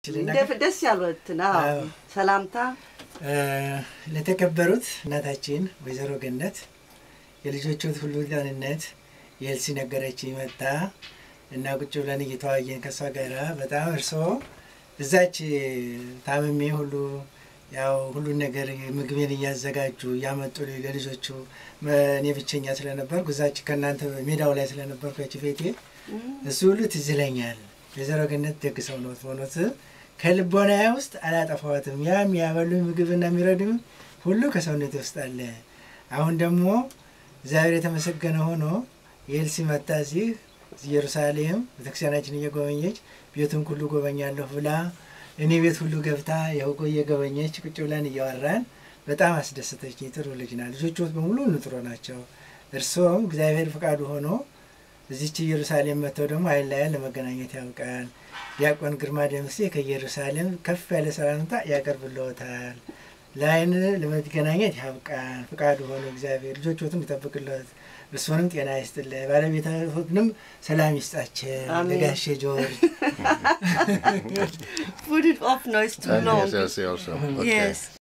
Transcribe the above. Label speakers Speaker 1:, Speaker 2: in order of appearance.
Speaker 1: ልናገር?
Speaker 2: ደስ ያሉትን አዎ።
Speaker 1: አዎ።
Speaker 2: ሰላምታ
Speaker 1: እ፣ ለተከበሩት እናታችን ወይዘሮ ገነት የልጆቹት ሁሉ ጤንነት የኤልሲ ነገረች መጣ እና ቁጭ ብለን እየተዋየን ከእሷ ጋራ በጣም እርስዎ እዛች ታምሜ ሁሉ ያው ሁሉን ነገር ምግቤን እያዘጋጁ እያመጡ ለልጆቹ መ- እኔ ብቸኛ ስለነበርኩ እዛች ከእናንተ ሜዳው ላይ ስለነበርኩ ያቺ ቤቴ እሱ ሁሉ ትዝ ይለኛል። ወይዘሮ ገነት ደግ ሰው ነው ሆኖት ከልቦናዬ ውስጥ አላጠፋዋትም። ያም ያበሉኝ ምግብና የሚረዱኝ ሁሉ ከሰውነት ውስጥ አለ። አሁን ደግሞ እግዚአብሔር የተመሰገነ ሆኖ የኤልሲ መታ እዚህ ኢየሩሳሌም ቤተክርስቲያናችን እየጎበኘች ቤቱን ሁሉ ጎበኛለሁ ብላ እኔ ቤት ሁሉ ገብታ የውቆ እየጎበኘች ቁጭ ብለን እያወራን በጣም አስደሰተች። ጥሩ ልጅ ናት። ልጆች በሙሉ ንጥሮ ናቸው። እርስዎም እግዚአብሔር ፈቃዱ ሆኖ እዚች ኢየሩሳሌም መጥተው ደግሞ አይለያን ለመገናኘት ያውቃል። ዲያቆን ግርማ ደምሴ ከኢየሩሳሌም ከፍ ያለ ሰላምታ ያቀርብልዎታል። ለአይን ለመገናኘት ያብቃን ፈቃዱ ሆኖ እግዚአብሔር ልጆችዎትን ይጠብቅለት፣ እርስዎንም ጤና ይስጥልህ፣ ባለቤትዎትንም ሰላም ይስጣቸው።
Speaker 2: አሜን።
Speaker 1: ለጋሼ ጆርጅ
Speaker 2: Put it off, no, it's too
Speaker 3: And
Speaker 2: long.
Speaker 3: yes, yes, also. Okay.
Speaker 2: Yes.